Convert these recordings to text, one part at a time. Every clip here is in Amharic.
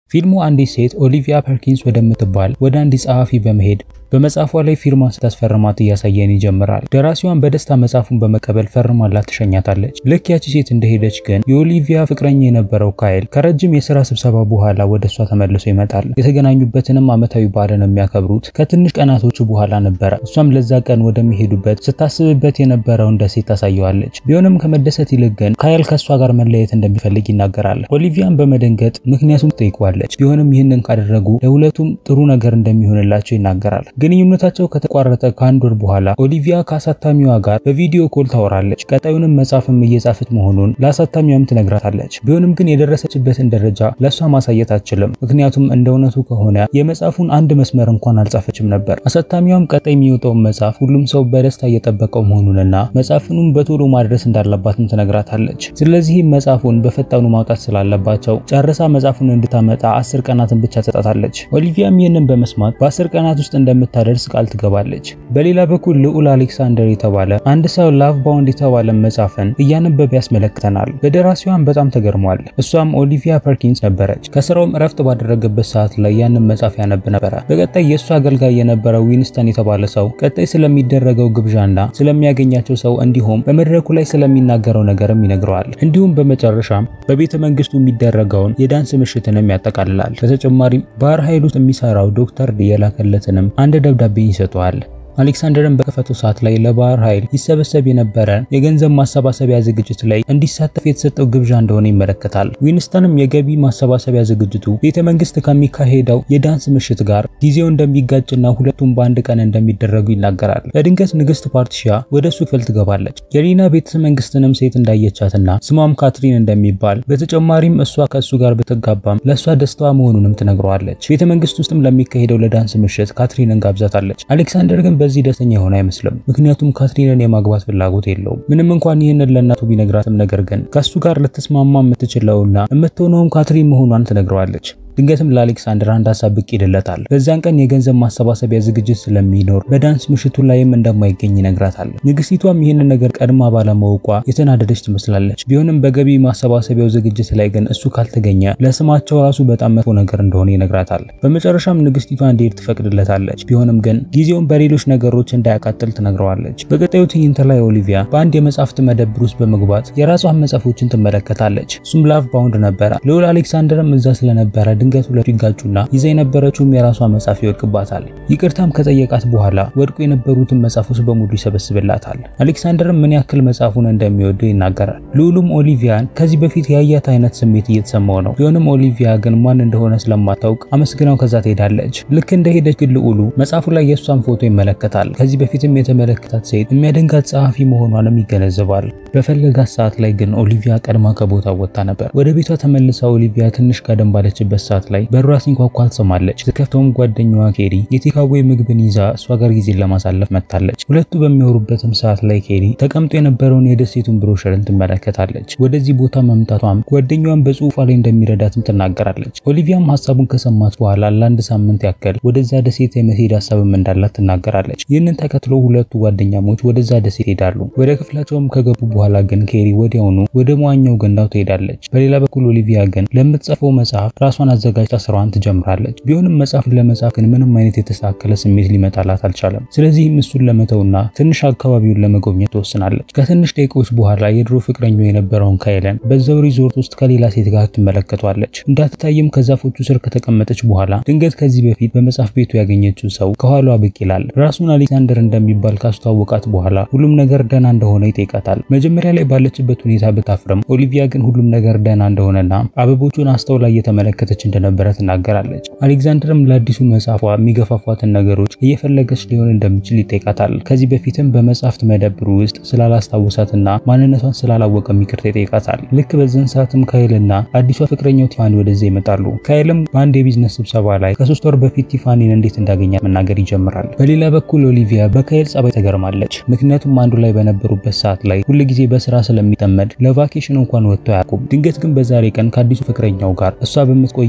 ፊልሙ አንዲት ሴት ኦሊቪያ ፐርኪንስ ወደምትባል ወደ አንዲት ጸሐፊ በመሄድ በመጽሐፏ ላይ ፊርማ ስታስፈርማት እያሳየን ይጀምራል። ደራሲዋን በደስታ መጽሐፉን በመቀበል ፈርማላት ትሸኛታለች። ልክ ያቺ ሴት እንደሄደች ግን የኦሊቪያ ፍቅረኛ የነበረው ካይል ከረጅም የስራ ስብሰባ በኋላ ወደ እሷ ተመልሶ ይመጣል። የተገናኙበትንም ዓመታዊ በዓልን የሚያከብሩት ከትንሽ ቀናቶች በኋላ ነበረ። እሷም ለዛ ቀን ወደሚሄዱበት ስታስብበት የነበረውን ደሴት ታሳየዋለች። ቢሆንም ከመደሰት ይልቅ ግን ካይል ከእሷ ጋር መለየት እንደሚፈልግ ይናገራል። ኦሊቪያን በመደንገጥ ምክንያቱም ትጠይቀዋለች። ቢሆንም ይህንን ካደረጉ ለሁለቱም ጥሩ ነገር እንደሚሆንላቸው ይናገራል። ግንኙነታቸው ከተቋረጠ ከአንድ ወር በኋላ ኦሊቪያ ከአሳታሚዋ ጋር በቪዲዮ ኮል ታወራለች። ቀጣዩንም መጽሐፍም እየጻፈች መሆኑን ለአሳታሚዋም ትነግራታለች። ቢሆንም ግን የደረሰችበትን ደረጃ ለእሷ ማሳየት አትችልም። ምክንያቱም እንደ እውነቱ ከሆነ የመጽሐፉን አንድ መስመር እንኳን አልጻፈችም ነበር። አሳታሚዋም ቀጣይ የሚወጣውን መጽሐፍ ሁሉም ሰው በደስታ እየጠበቀው መሆኑንና መጽሐፍኑም በቶሎ ማድረስ እንዳለባትም ትነግራታለች። ስለዚህም መጽሐፉን በፈጣኑ ማውጣት ስላለባቸው ጨርሳ መጽሐፉን እንድታመጣ አስር ቀናትን ብቻ ትሰጣታለች። ኦሊቪያም ይህንን በመስማት በአስር ቀናት ውስጥ እንደምታ ታደርስ ቃል ትገባለች። በሌላ በኩል ልዑል አሌክሳንደር የተባለ አንድ ሰው ላቭ ባውንድ የተባለ መጽሐፍን እያነበበ ያስመለክተናል። በደራሲዋን በጣም ተገርሟል። እሷም ኦሊቪያ ፐርኪንስ ነበረች። ከስራውም እረፍት ባደረገበት ሰዓት ላይ ያንን መጽሐፍ ያነብ ነበረ። በቀጣይ የእሱ አገልጋይ የነበረው ዊንስተን የተባለ ሰው ቀጣይ ስለሚደረገው ግብዣና ስለሚያገኛቸው ሰው እንዲሁም በመድረኩ ላይ ስለሚናገረው ነገርም ይነግረዋል። እንዲሁም በመጨረሻም በቤተ መንግስቱ የሚደረገውን የዳንስ ምሽትንም ያጠቃልላል። በተጨማሪም ባህር ኃይል ውስጥ የሚሰራው ዶክተር የላከለትንም አንድ ደብዳቤ ይሰጠዋል። አሌክሳንደርን በከፈተው ሰዓት ላይ ለባህር ኃይል ይሰበሰብ የነበረ የገንዘብ ማሰባሰቢያ ዝግጅት ላይ እንዲሳተፍ የተሰጠው ግብዣ እንደሆነ ይመለከታል። ዊንስተንም የገቢ ማሰባሰቢያ ዝግጅቱ ቤተ መንግስት ከሚካሄደው የዳንስ ምሽት ጋር ጊዜው እንደሚጋጭና ሁለቱም በአንድ ቀን እንደሚደረጉ ይናገራል። በድንገት ንግስት ፓርቲሺያ ወደ እሱ ክፍል ትገባለች። የሪና ቤተ መንግስትንም ሴት እንዳየቻትና ስሟም ካትሪን እንደሚባል በተጨማሪም እሷ ከእሱ ጋር ብትጋባም ለእሷ ደስታዋ መሆኑንም ትነግረዋለች። ቤተ መንግስት ውስጥም ለሚካሄደው ለዳንስ ምሽት ካትሪንን ጋብዛታለች። አሌክሳንደር ግን በዚህ ደስተኛ የሆነ አይመስልም። ምክንያቱም ካትሪንን የማግባት ፍላጎት የለውም። ምንም እንኳን ይህንን ለእናቱ ቢነግራትም ነገር ግን ከእሱ ጋር ልትስማማ የምትችለውና የምትሆነውም ካትሪን መሆኗን ትነግረዋለች። ድንገትም ለአሌክሳንደር አንድ ሀሳብ ብቅ ይልለታል። በዛን ቀን የገንዘብ ማሰባሰቢያ ዝግጅት ስለሚኖር በዳንስ ምሽቱ ላይም እንደማይገኝ ይነግራታል። ንግስቲቷም ይህንን ነገር ቀድማ ባለማወቋ የተናደደች ትመስላለች። ቢሆንም በገቢ ማሰባሰቢያው ዝግጅት ላይ ግን እሱ ካልተገኘ ለስማቸው ራሱ በጣም መጥፎ ነገር እንደሆነ ይነግራታል። በመጨረሻም ንግስቲቷ እንዲሄድ ትፈቅድለታለች። ቢሆንም ግን ጊዜውን በሌሎች ነገሮች እንዳያቃጥል ትነግረዋለች። በቀጣዩ ትዕይንት ላይ ኦሊቪያ በአንድ የመጽሐፍት መደብር ውስጥ በመግባት የራሷን መጽሐፎችን ትመለከታለች። እሱም ላቭ ባውንድ ነበረ። ልዑል አሌክሳንደርም እዛ ስለነበረ ድንገት ሁለቱ ይጋጩና ይዛ የነበረችውም የራሷ መጽሐፍ ይወድቅባታል። ይቅርታም ከጠየቃት በኋላ ወድቆ የነበሩትን መጽሐፎች በሙሉ ይሰበስብላታል። አሌክሳንደርም ምን ያክል መጽሐፉን እንደሚወደው ይናገራል። ልዑሉም ኦሊቪያን ከዚህ በፊት ያያት አይነት ስሜት እየተሰማው ነው። ቢሆንም ኦሊቪያ ግን ማን እንደሆነ ስለማታውቅ አመስግናው ከዛ ትሄዳለች። ልክ እንደሄደች ግን ልዑሉ መጽሐፉ ላይ የእሷን ፎቶ ይመለከታል። ከዚህ በፊትም የተመለከታት ሴት የሚያደንጋት ጸሐፊ መሆኗንም ይገነዘባል። በፈለጋት ሰዓት ላይ ግን ኦሊቪያ ቀድማ ከቦታ ወጥታ ነበር። ወደ ቤቷ ተመልሳ ኦሊቪያ ትንሽ ቀደም ባለችበት ሰዓት ላይ በሯ ሲንኳኳ ትሰማለች። ስትከፍተውም ጓደኛዋ ኬሪ የቴካዌ ምግብን ይዛ እሷ ጋር ጊዜን ለማሳለፍ መጥታለች። ሁለቱ በሚያወሩበትም ሰዓት ላይ ኬሪ ተቀምጦ የነበረውን የደሴቱን ብሮሸርን ትመለከታለች። ወደዚህ ቦታ መምጣቷም ጓደኛዋን በጽሁፏ ላይ እንደሚረዳትም ትናገራለች። ኦሊቪያም ሀሳቡን ከሰማች በኋላ ለአንድ ሳምንት ያክል ወደዛ ደሴት የመሄድ ሀሳብም እንዳላት ትናገራለች። ይህንን ተከትሎ ሁለቱ ጓደኛሞች ወደዛ ደሴት ይሄዳሉ። ወደ ክፍላቸውም ከገቡ በኋላ ግን ኬሪ ወዲያውኑ ወደ መዋኛው ገንዳው ትሄዳለች። በሌላ በኩል ኦሊቪያ ግን ለምትጽፈው መጽሐፍ ራሷን አዘጋጅታ ስራዋን ትጀምራለች። ቢሆንም መጽሐፍን ለመጻፍ ግን ምንም አይነት የተሳከለ ስሜት ሊመጣላት አልቻለም። ስለዚህም እሱን ለመተውና ትንሽ አካባቢውን ለመጎብኘት ትወስናለች። ከትንሽ ደቂቃዎች በኋላ የድሮ ፍቅረኛው የነበረውን ካይለን በዛው ሪዞርት ውስጥ ከሌላ ሴት ጋር ትመለከቷለች። እንዳትታይም ከዛፎቹ ስር ከተቀመጠች በኋላ ድንገት ከዚህ በፊት በመጽሐፍ ቤቱ ያገኘችው ሰው ከኋሏ ብቅ ይላል። ራሱን አሌክሳንደር እንደሚባል ካስተዋወቃት በኋላ ሁሉም ነገር ደህና እንደሆነ ይጠይቃታል። መጀመሪያ ላይ ባለችበት ሁኔታ ብታፍርም ኦሊቪያ ግን ሁሉም ነገር ደህና እንደሆነና አበቦቹን አስተውላ እየተመለከተች እንደነበረ ትናገራለች። አሌክዛንደርም ለአዲሱ መጽሐፏ የሚገፋፏትን ነገሮች እየፈለገች ሊሆን እንደሚችል ይጠይቃታል። ከዚህ በፊትም በመጽሐፍት መደብሩ ውስጥ ስላላስታወሳትና ማንነቷን ስላላወቀ ይቅርታ ይጠይቃታል። ልክ በዚህን ሰዓትም ካይልና አዲሷ ፍቅረኛው ቲፋኒ ወደዚያ ይመጣሉ። ካይልም በአንድ የቢዝነስ ስብሰባ ላይ ከሶስት ወር በፊት ቲፋኒን እንዴት እንዳገኛት መናገር ይጀምራል። በሌላ በኩል ኦሊቪያ በካይል ጸባይ ተገርማለች። ምክንያቱም አንዱ ላይ በነበሩበት ሰዓት ላይ ሁል ጊዜ በስራ ስለሚጠመድ ለቫኬሽን እንኳን ወጥቶ አያውቁም። ድንገት ግን በዛሬ ቀን ከአዲሱ ፍቅረኛው ጋር እሷ በምትቆይ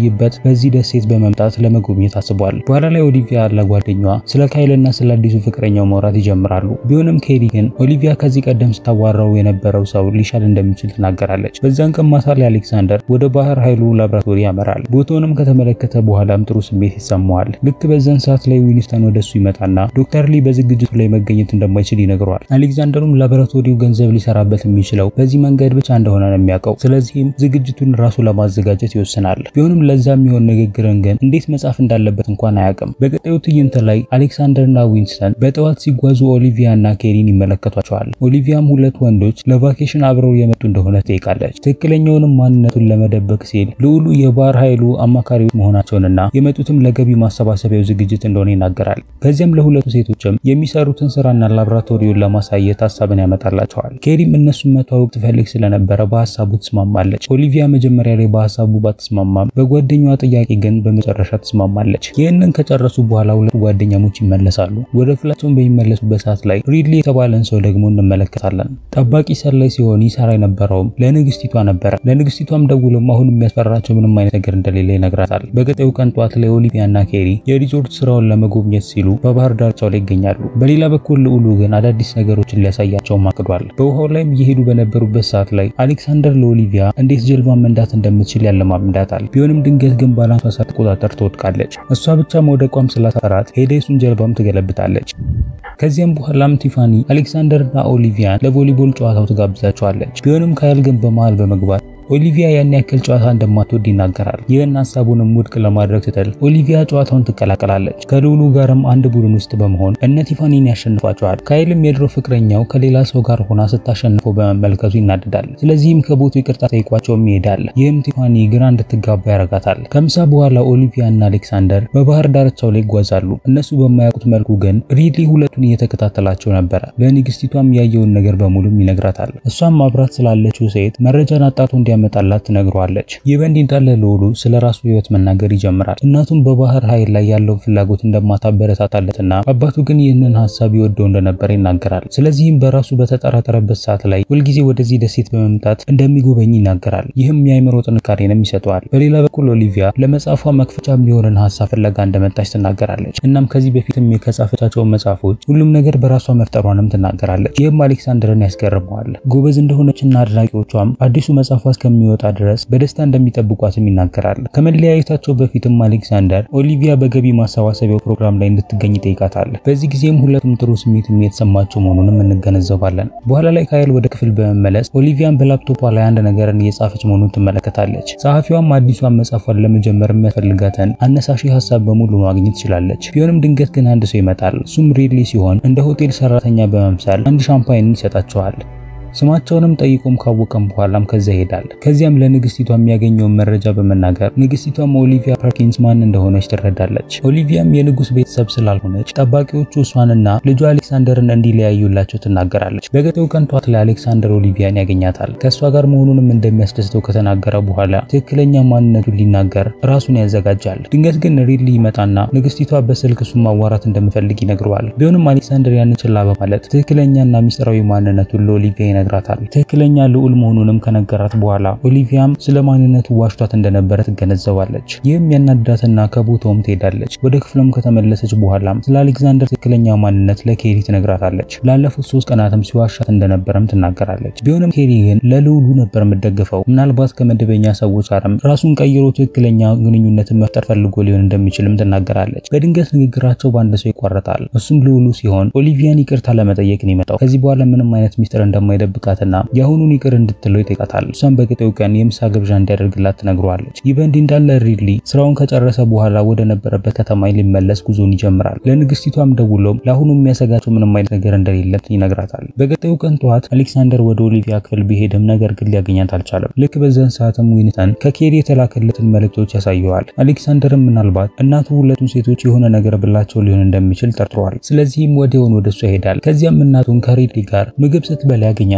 ወደሚቆይበት በዚህ ደሴት በመምጣት ለመጎብኘት አስቧል። በኋላ ላይ ኦሊቪያ ለጓደኛዋ ስለ ካይልና ስለ አዲሱ ፍቅረኛው ማውራት ይጀምራሉ። ቢሆንም ኬሪ ግን ኦሊቪያ ከዚህ ቀደም ስታዋራው የነበረው ሰው ሊሻል እንደሚችል ትናገራለች። በዛን ቀን ማታ ላይ አሌክሳንደር ወደ ባህር ኃይሉ ላብራቶሪ ያመራል። ቦታውንም ከተመለከተ በኋላም ጥሩ ስሜት ይሰማዋል። ልክ በዛን ሰዓት ላይ ዊኒስተን ወደሱ ይመጣና ዶክተር ሊ በዝግጅቱ ላይ መገኘት እንደማይችል ይነግረዋል። አሌክዛንደሩም ላቦራቶሪው ገንዘብ ሊሰራበት የሚችለው በዚህ መንገድ ብቻ እንደሆነ ነው የሚያውቀው። ስለዚህም ዝግጅቱን ራሱ ለማዘጋጀት ይወስናል። ቢሆንም ለዛ የሚሆን ንግግርን ግን እንዴት መጻፍ እንዳለበት እንኳን አያውቅም። በቀጣዩ ትዕይንት ላይ አሌክሳንደርና ዊንስተን በጠዋት ሲጓዙ ኦሊቪያ እና ኬሪን ይመለከቷቸዋል። ኦሊቪያም ሁለት ወንዶች ለቫኬሽን አብረው የመጡ እንደሆነ ትጠይቃለች። ትክክለኛውንም ማንነቱን ለመደበቅ ሲል ልዑሉ የባህር ኃይሉ አማካሪዎች መሆናቸውንና የመጡትም ለገቢ ማሰባሰቢያው ዝግጅት እንደሆነ ይናገራል። ከዚያም ለሁለቱ ሴቶችም የሚሰሩትን ስራና ላብራቶሪውን ለማሳየት ሀሳብን ያመጣላቸዋል። ኬሪም እነሱን መተዋወቅ ትፈልግ ስለነበረ በሀሳቡ ትስማማለች። ኦሊቪያ መጀመሪያ ላይ በሀሳቡ ባትስማማም በጓደኛዋ ጥያቄ ግን በመጨረሻ ትስማማለች። ይህንን ከጨረሱ በኋላ ሁለቱ ጓደኛሞች ይመለሳሉ። ወደ ክፍላቸውን በሚመለሱበት ሰዓት ላይ ሪድሊ የተባለን ሰው ደግሞ እንመለከታለን። ጠባቂ ሰላይ ሲሆን ይሰራ የነበረውም ለንግስቲቷ ነበረ። ለንግስቲቷም ደውሎም አሁን የሚያስፈራቸው ምንም አይነት ነገር እንደሌለ ይነግራታል። በቀጣዩ ቀን ጠዋት ላይ ኦሊቪያ እና ኬሪ የሪዞርት ስራውን ለመጎብኘት ሲሉ በባህር ዳርቻው ላይ ይገኛሉ። በሌላ በኩል ልዑሉ ግን አዳዲስ ነገሮችን ሊያሳያቸውም አቅዷል። በውሃው ላይም እየሄዱ በነበሩበት ሰዓት ላይ አሌክሳንደር ለኦሊቪያ እንዴት ጀልባ መንዳት እንደምትችል ያለማምዳታል። ቢሆንም ድንገት ግን ባላንሷ ሳትቆጣጠር ትወድቃለች። እሷ ብቻ መውደቋም ስላሳፈራት ሄዳ የሱን ጀልባም ትገለብጣለች። ከዚያም በኋላም ቲፋኒ አሌክሳንደርና ኦሊቪያን ለቮሊቦል ጨዋታው ትጋብዛቸዋለች። ቢሆንም ካይል ግን በመሃል በመግባት ኦሊቪያ ያን ያክል ጨዋታ እንደማትወድ ይናገራል። ይህን ሀሳቡንም ውድቅ ለማድረግ ስትል ኦሊቪያ ጨዋታውን ትቀላቀላለች። ከልዑሉ ጋርም አንድ ቡድን ውስጥ በመሆን እነ ቲፋኒን ያሸንፏቸዋል። ካይልም የድሮ ፍቅረኛው ከሌላ ሰው ጋር ሆና ስታሸንፈው በመመልከቱ ይናደዳል። ስለዚህም ከቦቱ ይቅርታ ጠይቋቸውም ይሄዳል። ይህም ቲፋኒ ግራ እንድትጋባ ያረጋታል። ከምሳ በኋላ ኦሊቪያ እና አሌክሳንደር በባህር ዳርቻው ላይ ይጓዛሉ። እነሱ በማያውቁት መልኩ ግን ሪድሊ ሁለቱን እየተከታተላቸው ነበረ። ለንግስቲቷም ያየውን ነገር በሙሉም ይነግራታል። እሷም ማብራት ስላለችው ሴት መረጃን አጣቶ እንዲያ መጣላት ትነግረዋለች። ይህ በእንዲህ እንዳለ ልዑሉ ስለ ራሱ ህይወት መናገር ይጀምራል። እናቱም በባህር ኃይል ላይ ያለውን ፍላጎት እንደማታበረታታለትና አባቱ ግን ይህንን ሀሳብ ይወደው እንደነበረ ይናገራል። ስለዚህም በራሱ በተጠራጠረበት ሰዓት ላይ ሁልጊዜ ወደዚህ ደሴት በመምጣት እንደሚጎበኝ ይናገራል። ይህም የአይምሮ ጥንካሬንም ይሰጠዋል። በሌላ በኩል ኦሊቪያ ለመጽሐፏ መክፈቻ የሚሆንን ሀሳብ ፍለጋ እንደመጣች ትናገራለች። እናም ከዚህ በፊትም ከጻፈቻቸውን መጽሐፎች ሁሉም ነገር በራሷ መፍጠሯንም ትናገራለች። ይህም አሌክሳንደርን ያስገርመዋል። ጎበዝ እንደሆነችና አድናቂዎቿም አዲሱ መጽሐፏ እስከሚወጣ ድረስ በደስታ እንደሚጠብቋትም ይናገራል። ከመለያየታቸው በፊትም አሌክሳንደር ኦሊቪያ በገቢ ማሰባሰቢያው ፕሮግራም ላይ እንድትገኝ ይጠይቃታል። በዚህ ጊዜም ሁለቱም ጥሩ ስሜት የተሰማቸው መሆኑንም እንገነዘባለን። በኋላ ላይ ካይል ወደ ክፍል በመመለስ ኦሊቪያን በላፕቶፓ ላይ አንድ ነገርን እየጻፈች መሆኑን ትመለከታለች። ጸሐፊዋም አዲሷን መጽሐፏን ለመጀመር የሚያስፈልጋትን አነሳሺ ሀሳብ በሙሉ ማግኘት ትችላለች። ቢሆንም ድንገት ግን አንድ ሰው ይመጣል። እሱም ሪድሊ ሲሆን እንደ ሆቴል ሰራተኛ በመምሰል አንድ ሻምፓይንን ይሰጣቸዋል። ስማቸውንም ጠይቆም ካወቀም በኋላም ከዛ ይሄዳል። ከዚያም ለንግስቲቷ የሚያገኘውን መረጃ በመናገር ንግስቲቷም ኦሊቪያ ፐርኪንስ ማን እንደሆነች ትረዳለች። ኦሊቪያም የንጉስ ቤተሰብ ስላልሆነች ጠባቂዎቹ እሷንና ልጇ አሌክሳንደርን እንዲለያዩላቸው ትናገራለች። በገጠው ቀን ጧት ላይ አሌክሳንደር ኦሊቪያን ያገኛታል። ከእሷ ጋር መሆኑንም እንደሚያስደስተው ከተናገረ በኋላ ትክክለኛ ማንነቱን ሊናገር ራሱን ያዘጋጃል። ድንገት ግን ሪድሊ ይመጣና ንግስቲቷ በስልክ እሱን ማዋራት እንደምፈልግ ይነግረዋል። ቢሆንም አሌክሳንደር ያንን ችላ በማለት ትክክለኛና ሚስጥራዊ ማንነቱን ለኦሊቪያ ይነግራታል። ትክክለኛ ልዑል መሆኑንም ከነገራት በኋላ ኦሊቪያም ስለ ማንነቱ ዋሽቷት እንደነበረ ትገነዘባለች። ይህም ያናዳትና ከቦታውም ትሄዳለች። ወደ ክፍሉም ከተመለሰች በኋላም ስለ አሌክዛንደር ትክክለኛ ማንነት ለኬሪ ትነግራታለች። ላለፉት ሶስት ቀናትም ሲዋሻት እንደነበረም ትናገራለች። ቢሆንም ኬሪ ግን ለልዑሉ ነበር የምትደግፈው። ምናልባት ከመደበኛ ሰዎች ጋርም ራሱን ቀይሮ ትክክለኛ ግንኙነትን መፍጠር ፈልጎ ሊሆን እንደሚችልም ትናገራለች። በድንገት ንግግራቸው በአንድ ሰው ይቋረጣል። እሱም ልዑሉ ሲሆን ኦሊቪያን ይቅርታ ለመጠየቅ ነው የመጣው። ከዚህ በኋላ ምንም አይነት ሚስጥር እንደማይደ ብቃትና የአሁኑን ይቅር እንድትለው ይጠይቃታል። እሷም በቀጣዩ ቀን የምሳ ግብዣ እንዲያደርግላት ትነግረዋለች። ይህ በእንዲህ እንዳለ ሪድሊ ስራውን ከጨረሰ በኋላ ወደ ነበረበት ከተማ ሊመለስ ጉዞን ይጀምራል። ለንግስቲቷም ደውሎም ለአሁኑ የሚያሰጋቸው ምንም አይነት ነገር እንደሌለት ይነግራታል። በቀጣዩ ቀን ጠዋት አሌክሳንደር ወደ ኦሊቪያ ክፍል ቢሄድም ነገር ግን ሊያገኛት አልቻለም። ልክ በዛን ሰዓትም ዊንተን ከኬሪ የተላከለትን መልእክቶች ያሳየዋል። አሌክሳንደርም ምናልባት እናቱ ሁለቱም ሴቶች የሆነ ነገር ብላቸው ሊሆን እንደሚችል ጠርጥሯል። ስለዚህም ወዲያውን ወደ እሷ ይሄዳል። ከዚያም እናቱን ከሪድሊ ጋር ምግብ ስትበላ ያገኛል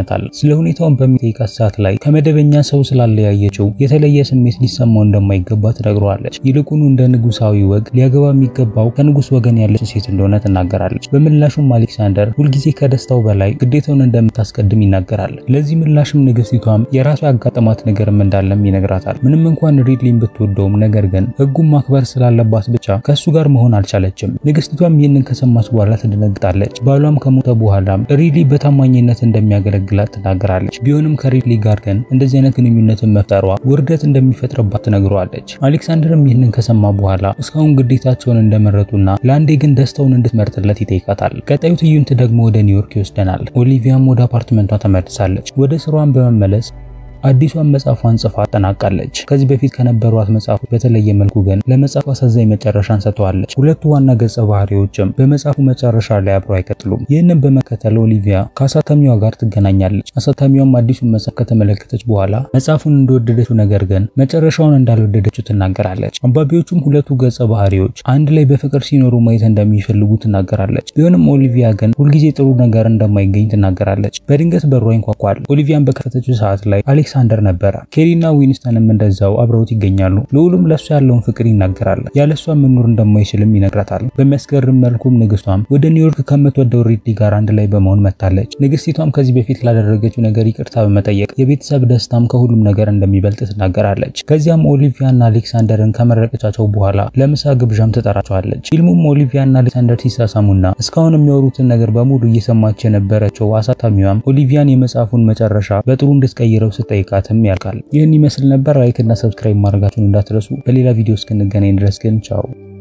ያገኛታል። ስለ ሁኔታውን በሚጠይቃት ሰዓት ላይ ከመደበኛ ሰው ስላለያየችው የተለየ ስሜት ሊሰማው እንደማይገባ ትነግረዋለች። ይልቁኑ እንደ ንጉሳዊ ወግ ሊያገባ የሚገባው ከንጉስ ወገን ያለች ሴት እንደሆነ ትናገራለች። በምላሹም አሌክሳንደር ሁልጊዜ ከደስታው በላይ ግዴታውን እንደምታስቀድም ይናገራል። ለዚህ ምላሽም ንግስቲቷም የራሷ ያጋጠማት ነገርም እንዳለም ይነግራታል። ምንም እንኳን ሪድሊን ብትወደውም ነገር ግን ህጉን ማክበር ስላለባት ብቻ ከእሱ ጋር መሆን አልቻለችም። ንግስቲቷም ይህንን ከሰማች በኋላ ትደነግጣለች። ባሏም ከሞተ በኋላም ሪድሊ በታማኝነት እንደሚያገለግላት ትናገራለች። ቢሆንም ከሪድሊ ጋር ግን እንደዚህ አይነት ግንኙነትን መፍጠሯ ውርደት እንደሚፈጥርባት ትነግረዋለች። አሌክሳንደርም ይህንን ከሰማ በኋላ እስካሁን ግዴታቸውን እንደመረጡና ለአንዴ ግን ደስታውን እንድትመርጥለት ይጠይቃታል። ቀጣዩ ትዕይንት ደግሞ ወደ ኒውዮርክ ይወስደናል። ኦሊቪያም ወደ አፓርትመንቷ ተመልሳለች። ወደ ስሯን በመመለስ አዲሷን መጽሐፏን ጽፋ አጠናቃለች። ከዚህ በፊት ከነበሯት መጽሐፎች በተለየ መልኩ ግን ለመጽሐፉ አሳዛኝ መጨረሻን ሰጥተዋለች። ሁለቱ ዋና ገጸ ባህሪዎችም በመጽሐፉ መጨረሻ ላይ አብረው አይቀጥሉም። ይህንን በመከተል ኦሊቪያ ከአሳታሚዋ ጋር ትገናኛለች። አሳታሚዋም አዲሱን መጽሐፍ ከተመለከተች በኋላ መጽሐፉን እንደወደደችው ነገር ግን መጨረሻውን እንዳልወደደችው ትናገራለች። አንባቢዎቹም ሁለቱ ገጸ ባህሪዎች አንድ ላይ በፍቅር ሲኖሩ ማየት እንደሚፈልጉ ትናገራለች። ቢሆንም ኦሊቪያ ግን ሁልጊዜ ጥሩ ነገር እንደማይገኝ ትናገራለች። በድንገት በሯ ይንኳኳል። ኦሊቪያን በከፈተችው ሰዓት ላይ አሌክሳንደር ነበረ። ኬሪና ዊንስተንም እንደዛው አብረውት ይገኛሉ። ልዑሉም ለሷ ያለውን ፍቅር ይናገራል። ያለሷ መኖር እንደማይችልም ይነግራታል። በሚያስገርም መልኩም ንግስቷም ወደ ኒውዮርክ ከምትወደው ሪድሊ ጋር አንድ ላይ በመሆን መጥታለች። ንግስቲቷም ከዚህ በፊት ላደረገችው ነገር ይቅርታ በመጠየቅ የቤተሰብ ደስታም ከሁሉም ነገር እንደሚበልጥ ትናገራለች። ከዚያም ኦሊቪያና አሌክሳንደርን ከመረቀቻቸው በኋላ ለምሳ ግብዣም ትጠራቸዋለች። ፊልሙም ኦሊቪያና አሌክሳንደር ሲሳሳሙና እስካሁን የሚያወሩትን ነገር በሙሉ እየሰማች የነበረችው አሳታሚዋም ኦሊቪያን የመጽሐፉን መጨረሻ በጥሩ እንድትቀይረው ስጠይቅ ቃትም ያልቃል። ይህን ይመስል ነበር። ላይክ እና ሰብስክራይብ ማድረጋችሁን እንዳትረሱ። በሌላ ቪዲዮ እስክንገናኝ ድረስ ግን ቻው።